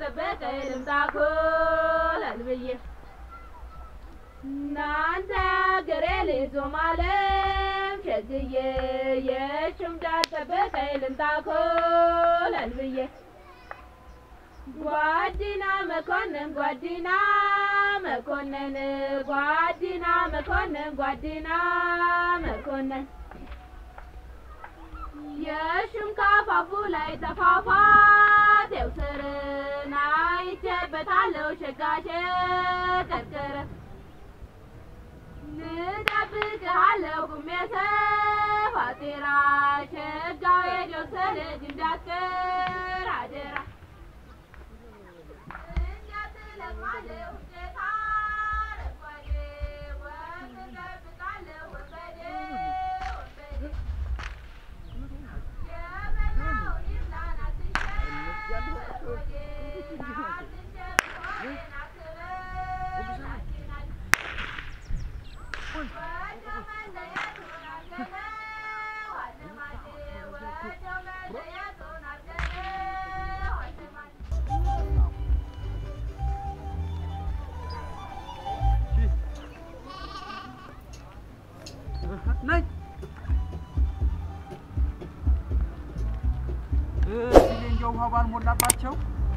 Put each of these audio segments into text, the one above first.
እንዳልጠበቀኝ ልምጣ ኮለል ብዬ እናንተ አገሬ ልጅ ዞማለም ሸግዬ የሽም እንዳልጠበቀኝ ልምጣ ኮለል ብዬ ጓዲና መኮንን ጓዲና መኮንን ጓዲና መኮንን ጓዲና መኮንን የሽም ካፋፉ ላይ ተፋፋቴው ስርን አይቼበታለሁ ሸጋሸ ቀርቅር ልጠብቅሃለሁ ቁሜ ሰፋቴራ ሸጋው የጆሰ ልጅ እንዳትቀር አደራ ነኝ እዚህ እንዲያው ውሃ ባልሞላባቸው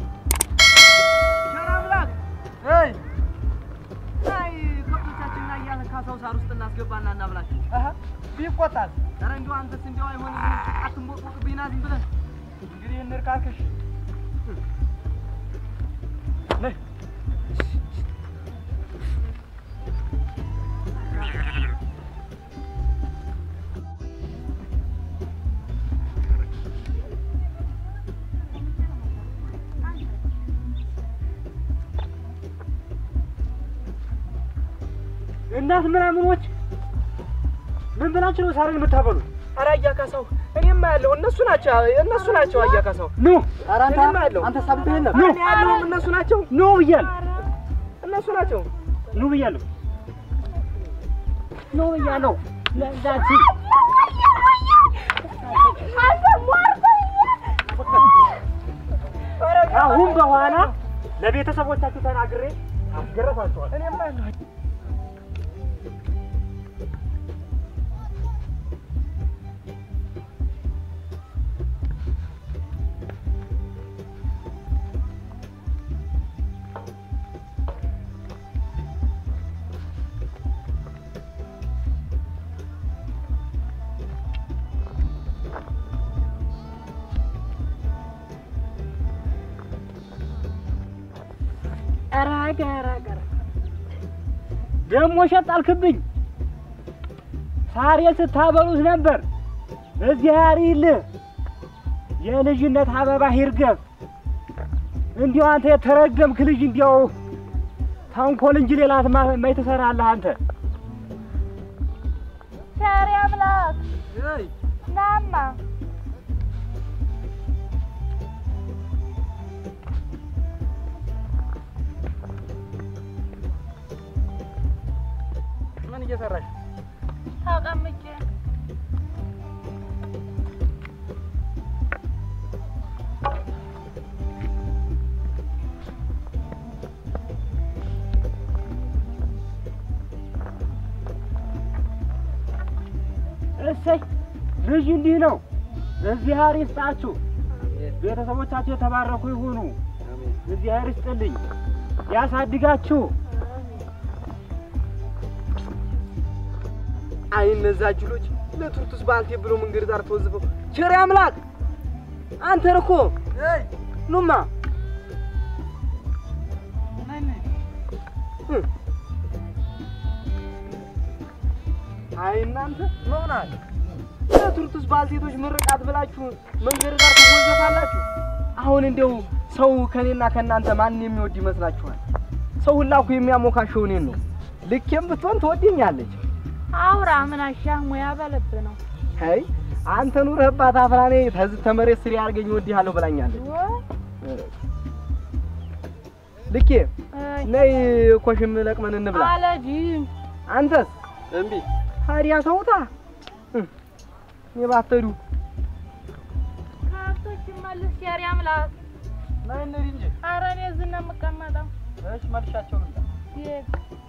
ቸር አምላክ እይ አይ ከብቶቻችንን እያለ ካሳው ሳር ውስጥ እናስገባና እናብላቸው። ቢቆጣል ኧረ እንዲያው አንተስ እንዲያው አይሆንም አትንቦቅቦቅብኝ ና ዝም ብለህ እንግዲህ እንርካክሽ ነይ እናት ምናምኖች ምን ብላችሁ ነው ሳርን የምታበሉት? ኧረ አያካሳው እኔማ ያለው እነሱ ናቸው እነሱ ናቸው አያካሳው ኑ ኧረ እኔማ ያለው አንተ ሳብህ የለም ኑ ያለውም እነሱ ናቸው ኑ ብያለሁ፣ እነሱ ናቸው ኑ ብያለሁ፣ ኑ ብያለሁ። ለዛች አሁን በኋላ ለቤተሰቦቻችሁ ተናግሬ አስገረፋቸዋል። እኔማ ያለው ደግሞ ሸጣልክብኝ። ሳሬን ስታበሉት ነበር። እዚህ ያሪልህ የልጅነት አበባ ይርገብ። እንዲያው አንተ የተረገምክ ልጅ እንዲያው ተንኮል እንጂ ሌላ ማይ ትሰራለህ አንተ። ቸር አምላክ እይ ናማ ምን እየሰራሽ ተቀምጬ እሰይ ልጅ እንዲህ ነው። እግዚአብሔር ይስጣችሁ። ቤተሰቦቻችሁ የተባረኩ ይሁኑ። እግዚአብሔር ይስጥልኝ፣ ያሳድጋችሁ። አይ እነዛ ጅሎች ለቱርቱስ ባልቴ ብሎ መንገድ ዳር ተወዝፈው ቸር አምላክ አንተን እኮ ኑማ እ። አይ እናንተ መሆናል ለቱርቱስ ባልቴቶች ምርቃት ብላችሁ መንገድ ዳር ትወዘፋላችሁ። አሁን እንደው ሰው ከኔና ከእናንተ ማን የሚወድ ይመስላችኋል? ሰው ሁላ እኮ የሚያሞካሸው እኔን ነው። ልኬም ብትሆን ትወደኛለች። አውራ ምን አሻህ ሙያ በልብ ነው አይ አንተ ኑረህባት አፍራኔ ተዝ ተመሬት ስር ያርገኝ ወድሃለሁ ብላኛለች። ወይ ልኬ አይ ነይ ኮሽም ለቅመን እንብላ። አለጂም አንተስ እምቢ። ታዲያ ተውታ የባተዱ ከብቶች መልስ ቸር አምላክ ነይ እንሂድ እንጂ። ኧረ እኔ እዚህ ነው የምቀመጠው። እሺ መልሻቸው ልምጣ። ዲግ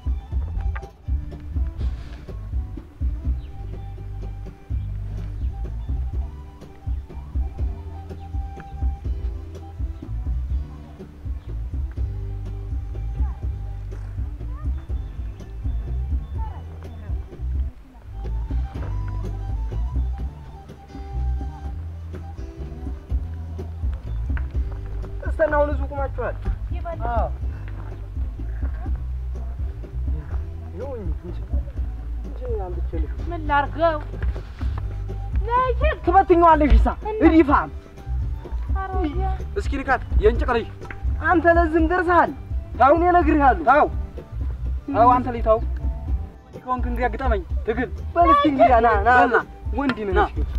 እስተና አሁን እዚሁ ቁማችኋል? ይበል አዎ። ይኸውኝ እንጂ እንጂ አምጥቼልሽ ምን ላድርገው? ነይ ትበትኛዋለሽ። እሳ እና- እዲፋም አሮጌ እስኪ ልካት የእንጭቅ ልጅ አንተ ለዝም ደርሰሃል። አሁን እነግርሃለሁ። ታው ታው አንተ ልጅ ታው ከሆንክ እንግዲህ አግጠመኝ ትግል በል እስኪ እንግዲህ ና ና በል ና። ወንድ ነህ ና። እስኪ።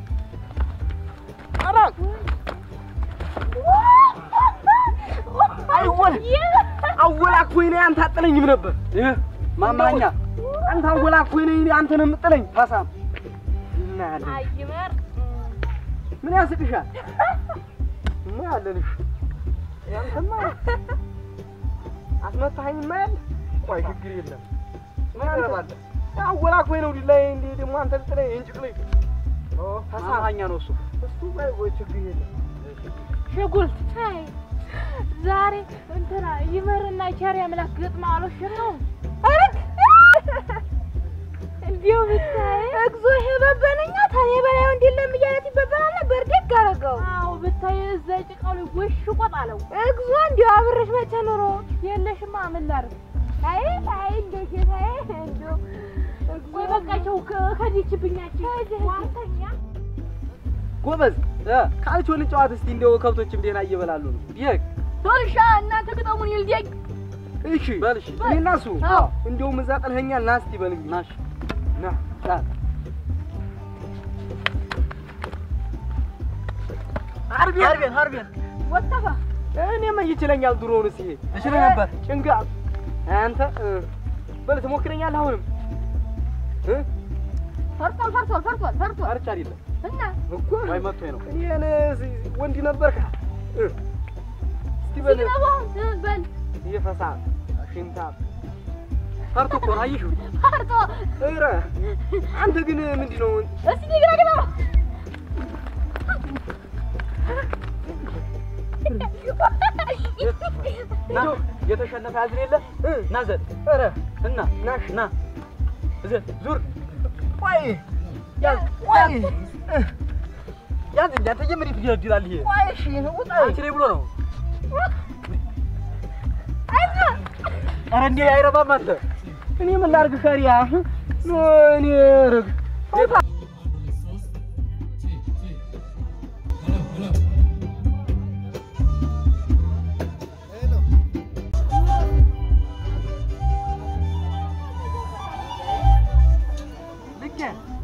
አይወል አወላክፎኝ ነኝ አንተ አጥለኝም ነበር። ይህ ማማኛ አንተ አወላክፎኝ ነኝ አንተ ነው የምጥለኝ። ታሳም እናያለን። አይመር ምን ያስቅሻል? እናያለንሽ ያንተማ አስመታኸኝማ ያለ ቆይ ችግር የለም ምን አለባለህ? አወላክፎኝ ነው ዲላይ እንዴ ደግሞ አንተ ልጥለኝ እንጭቅልኝ ማማኛ ነው እሱ እሱ ቆይ ቆይ ችግር የለም ሽጉልት ታይ ዛሬ እንትና ይመርና ቸር ያምላክ ግጥማ አልወሽም ነው እንዲሁ ብታይ እግዚኦ ይሄ በበነኛ ታኔ በላይ ወንድ የለም እያለት ይበበናል ነበር። ደግ አደረገው። አዎ ብታይ እዛ ጭቃው ላይ ወሽ ቆጣለው እግዚኦ እንዲሁ አብረሽ መቼ ኑሮ የለሽማ ምን ላድርግ አይ አይ እንደ ጌታዬ እንዲሁ ወይ በቃቸው ከዲችብኛችን ዋርተኛ ጎበዝ ካልቾ ልጨዋት እስቲ እንደው ከብቶችም ደህና እየበላሉ ነው ይህ ቶልሻ እናንተ ግጠሙን ይልደግ እሺ በል እሺ እኔና እሱ አዎ። እንደውም እዛ ጥለኸኛል ና እስቲ በል እንግዲህ ናሽ ና ና አርቤን አርቤን አርቤን ወጣፋ እኔማ ይችለኛል ድሮውንስ ይሄ እችል ነበር ጭንጋ አንተ እ፣ በል ትሞክረኛለህ አሁንም እ ፈርቷል ፈርቷል ፈርቷል ፈርቷል አርቻ አይደለም እና እኮ ወይ መጥቶኝ ነው እኔን እ፣ ወንድ ነበርካ እ፣ እስቲ በል ሲግረባው በል እየፈሳ ሽንታ ፈርቶ እኮ ነው አየሽው ፈርቶ ኧረ አንተ ግን ምንድን ነው እስቲ ግራ ግራ ና የተሸነፈ ያዝን የለ ና ዘል ኧረ እና ናሽ ና እዘል ዙር ቆይ ያዝ ቆይ ያዝ እንጂ አንተ ጀምሪ ትገድላል ይሄ ቆይ እሺ ውጣ አንቺ ላይ ብሎ ነው ኧረ እንዴ አይረባም አንተ እኔ ምን ላድርግ ከሪያ ኖ እኔ ርግ ልኬ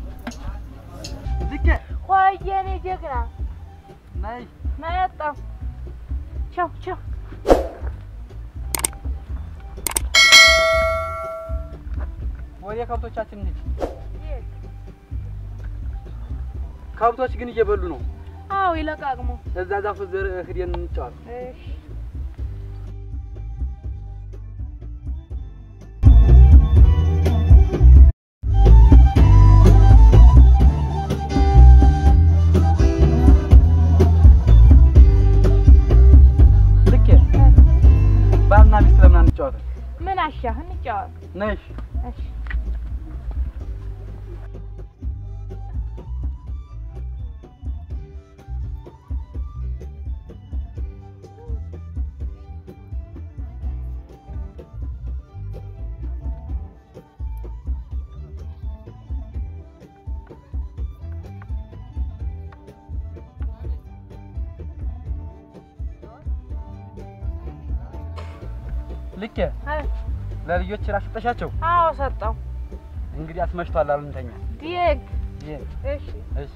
ልኬ ቆይ የኔ ጀግና ነይ መጣሁ ቻው ቻው ወደ ከብቶቻችን እንሂድ ከብቶች ግን እየበሉ ነው አዎ ይለቃቅሙ እዛ ዛፉ ዘር ሂደን እንጫወት እሺ ልኬ ባልና ሚስት ለምን አንጫወትም? ምን አሻህ እንጫወት ነሽ እሺ ልኬ አይ ለልጆች ራስ ሰጠሻቸው? አዎ ሰጠው እንግዲህ አስመሽቷል አሉ እንተኛ። ዲግ ይሄ እሺ እሺ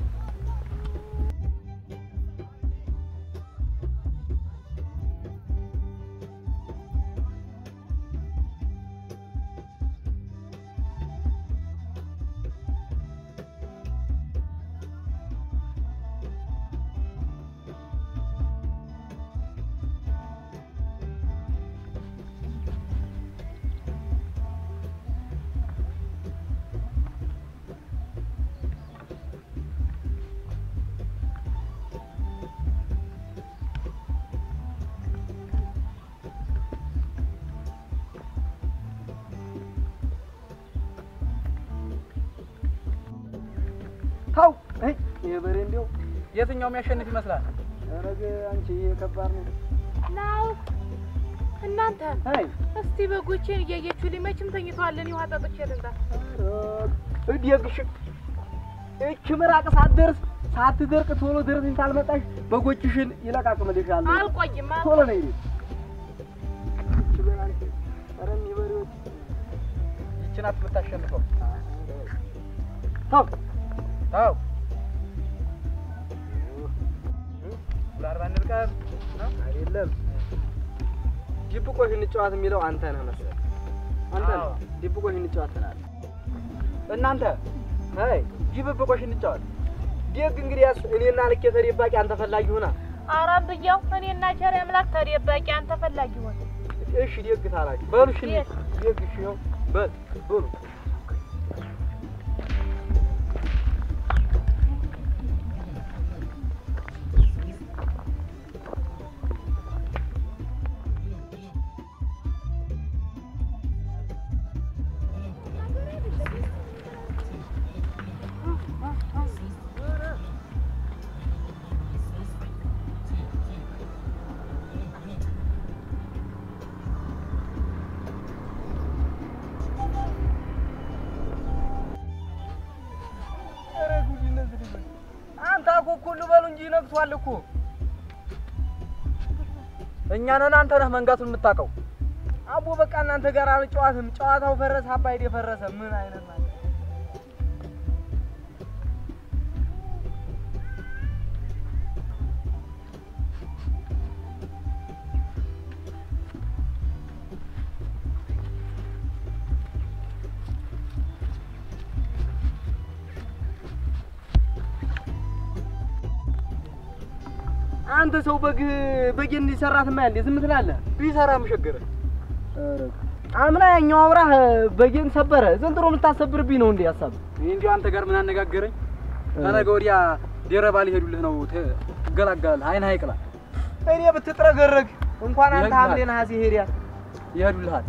ይሄ በሬ እንዲያው የትኛው የሚያሸንፍ ይመስላል? ኧረ አንቺ ይሄ ከባድ ነው። ናው እናንተ አይ እስቲ በጎቼን እያየችሁ ሊመችም ተኝተዋለን። ውሃ ጠጥቼ ልምጣ። እዲግሽ እች ምራቅ ሳትደርስ ሳትደርቅ ቶሎ ደርሰሽ ካልመጣሽ በጎችሽን ይለቃቅምልሻል። አልቆይም አል- ቶሎ ነይ። እች በላንቺ ኧረ እኒህ በሬዎች ይቺ ናት የምታሸንፈው። ተው ተው ለአርባ እንልቀም ነው አይደለም ዲብቆሽ እንጫወት የሚለው አንተ ነህ መሰለህ። አንተ ነህ አዎ። ዲብቆሽ እንጫወት ትላለህ። እናንተ አይ ጅብብቆሽ እንጫወት። ደግ እንግዲያስ እኔና ልኬ ተደባቂ አንተ ፈላጊ ሁና። አራም ብያው እኔና ቸር አምላክ ተደባቂ አንተ ፈላጊ ሆነ። እሺ ደግ ታላችሁ በሉ እሺ የት? ደግ እሺ ይኸው በል በሉ ኧረ ጉድ እነዚህ ልጆች አንተ አኮኩሉ በሉ እንጂ ነግቷል እኮ እኛ ነን አንተ ነህ መንጋቱን የምታውቀው። አቦ በቃ እናንተ ጋር አልጨዋትም ጨዋታው ፈረሰ አባይዴ ፈረሰ ምን አይነት ማለት አንተ ሰው በግ በግ እንዲሰራት ማያል ዝም ትላለህ? ቢሰራ ምሸገረ አምና ያኛው አውራህ በጌን ሰበረ ዘንድሮ የምታሰብርብኝ ነው እንዴ ሀሳብ? እኔ እንዲሁ አንተ ጋር ምን አነጋገረኝ? ከነገ ወዲያ ደረባ ሊሄዱልህ ነው። ተ- ትገላገላለህ። አይን አይቅላ እኔ ብትጥረገረግ እንኳን አንተ ይሄዳል። ሐምሌ ነሐሴ ሄዲያ ይሄዱልሃል።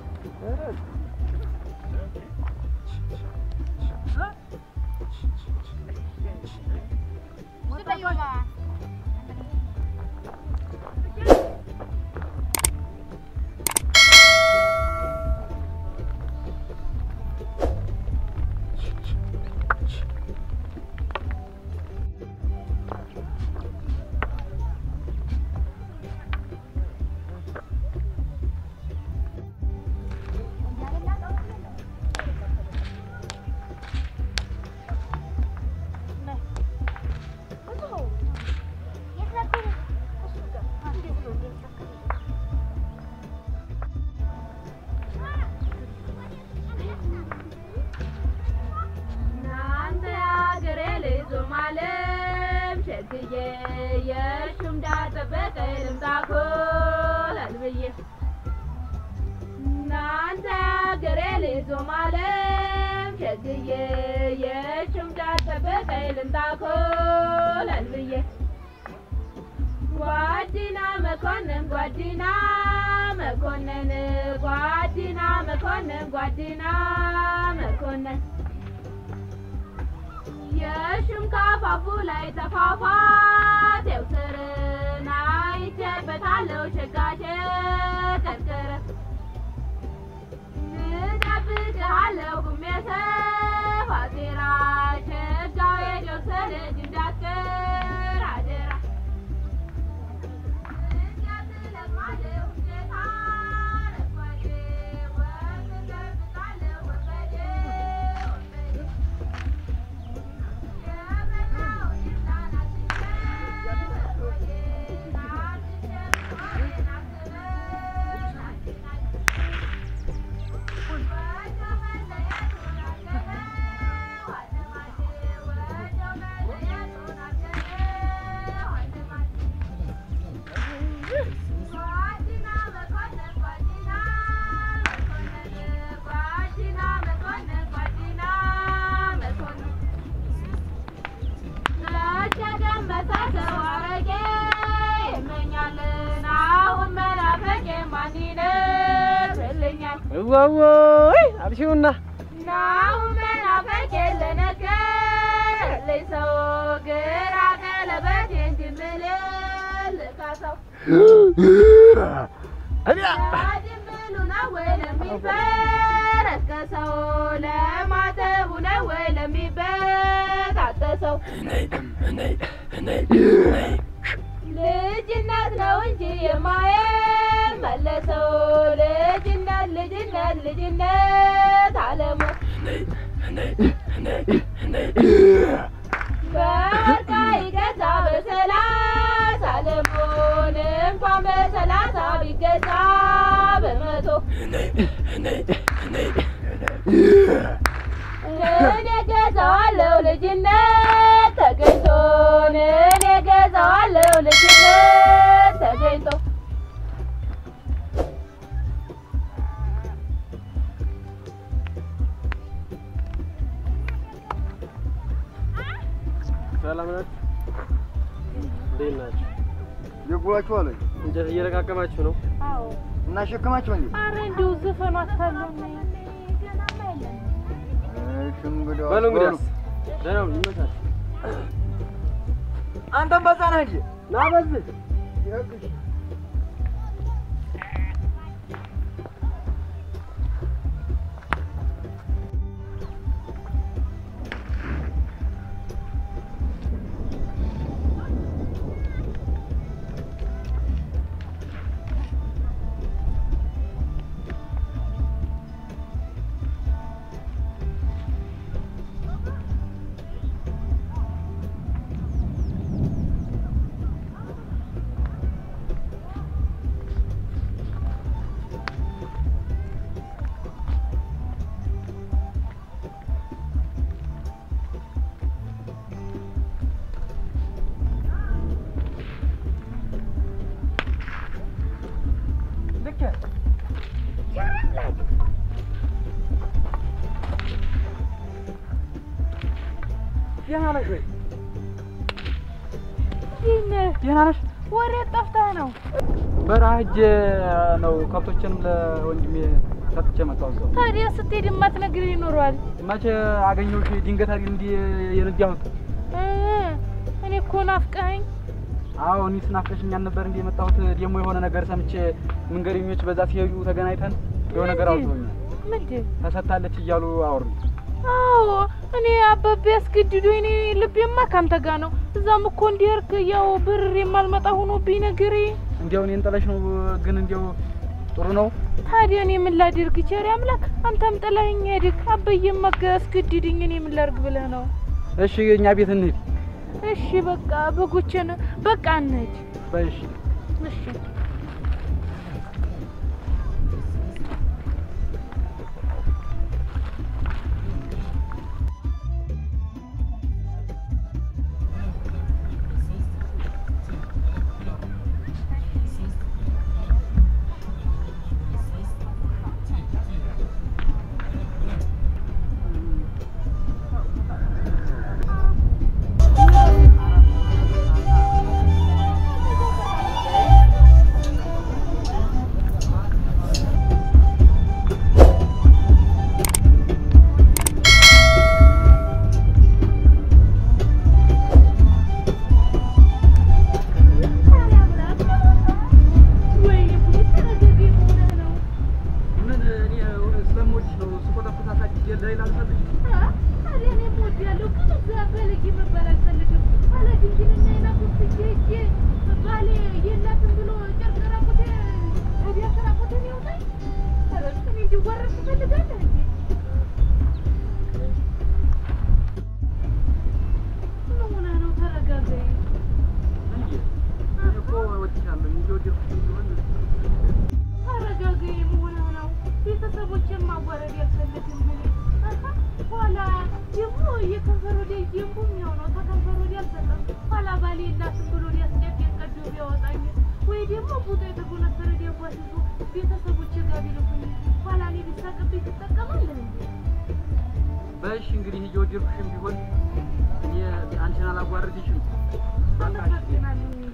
እናንተ አገሬ ልጅ ማለም ሸግዬ የሹምዳ ጠበቀ ልምጣኮ ላልብዬ እናንተ አገሬ ልጅ ማለም ሸግዬ የሹምዳ ጠበቀ ልምጣኮ ላልብዬ ጓዲና መኮንን ጓዲና መኮንን ጓዲና መኮንን ጓዲና መኮንን የሹም ካፋፉ ላይ ተፏፏቴው ስርን አይቼበታለሁ ሸጋሸ ቀርቅር እጠብቅሃለሁ ቁሜ ሰፋቴራ ሸጋው የጆሰ ልጅ እንዳትቀር አደራ እያትለማለሁ ጌታ ረጓዴ ወግ እጠብቃለሁ ወንበዴ ወንበዴ እዋወይ አብሽውና ናሁን መናፈቅ የለነገር አለኝ ሰው ግራ ቀለበቴን ድምልል ካሰው ድምሉ ነው ወይ ለሚበረከሰው ለማተቡ ነው ወይ ለሚበጣጠሰው ልጅነት ነው እንጂ የማይመለሰው ልጅነት ልጅነት ልጅነት አለሙ በወርቃ ይገዛ በሰላሳ አለሙን እንኳን በሰላሳ ቢገዛ በመቶ እኔ ገዛዋለሁ ልጅነት ተገኝቶን እኔ ገዛዋለሁ ልጅነት ተገኝቶ ሰላም ናችሁ? እንዴት ናችሁ? የጉባችሁ አለኝ እንጨት እየለቃቀማችሁ ነው? አዎ እና ሸክማችሁ እንዴ? አረ እንዲሁ ዘፈኑ አታለኝ እሺ እንግዲህ በሉ እንግዲያስ ደህና ሁኑ፣ ይመቻችሁ። አንተም በዛ ነህ እንጂ ና በዚህ ልክ ደህና ነሽ ወይ? ደህና ነሽ? ወዴት ጠፍተህ ነው? በረሃ ሂጅ ነው ከብቶችንም ለወንድሜ ሰጥቼ መጣሁ። እዛው ታዲያ ስትሄድ የማትነግረኝ ይኖረዋል። መቼ አገኘሁሽ? ድንገት አይደል እንዲህ የነዳሁት? እ እኔ እኮ ናፍቀኸኝ። አዎ እኔ ስናፍቀሽኛል ነበር እንዲህ የመጣሁት። ደግሞ የሆነ ነገር ሰምቼ መንገደኞች በዛ ሲሄዱ ተገናኝተን የሆነ ነገር አውጥቶኛል። ምንድን? ተሰጥታለች እያሉ አወሩኝ። አዎ እኔ አባቤ አስገድዶኝ እኔ ልቤማ ካንተ ጋር ነው። እዛም እኮ እንዲርክ ያው ብር የማልመጣ ሆኖብኝ ነገሬ። እንዲያው እኔን ጥለሽ ነው ግን እንዲያው ጥሩ ነው። ታዲያ እኔ ምን ላድርግ? ቸሪ አምላክ አንተም ጥለኸኝ ሄድክ። አባዬም አስገድድኝ። እኔ ምን ላድርግ ብለህ ነው? እሺ እኛ ቤት እንሂድ። እሺ በቃ በጎችን በቃ እንሂድ። በይ እሺ። እሺ ምን እኔ ስለምወድሽ ነው ስቆጣበት አሳድጌ ለሌላ ልሰጥሽ? እንዴ እኔ እኮ እወድሻለሁ እየወደድኩሽ ቢሆን ተረጋጋኝ መሆን ነው። ቤተሰቦችን ማዋረድ ያልፈልግም እኔ አሀ፣ ኋላ ደግሞ የከንፈር ወዲያ ደግሞ የሚሆነው ተከንፈር ወዲያ አልሰጠም። ኋላ ባሌ የላትም ብሎ ሊያስጨቅጭቅ ቀዶ ቢያወጣኝ ወይ ደግሞ ቡጦ የተጎነፈረ ዲያጓት ይዞ ቤተሰቦች ጋር ቢልኩኝ ኋላ እኔ ቢሳቅብኝ ትጠቀማለህ እንዴ? በእሺ እንግዲህ እየወደድኩሽም ቢሆን እኔ አንቺን አላጓርድሽም። በቃ እሺ። አመሰግናለሁ።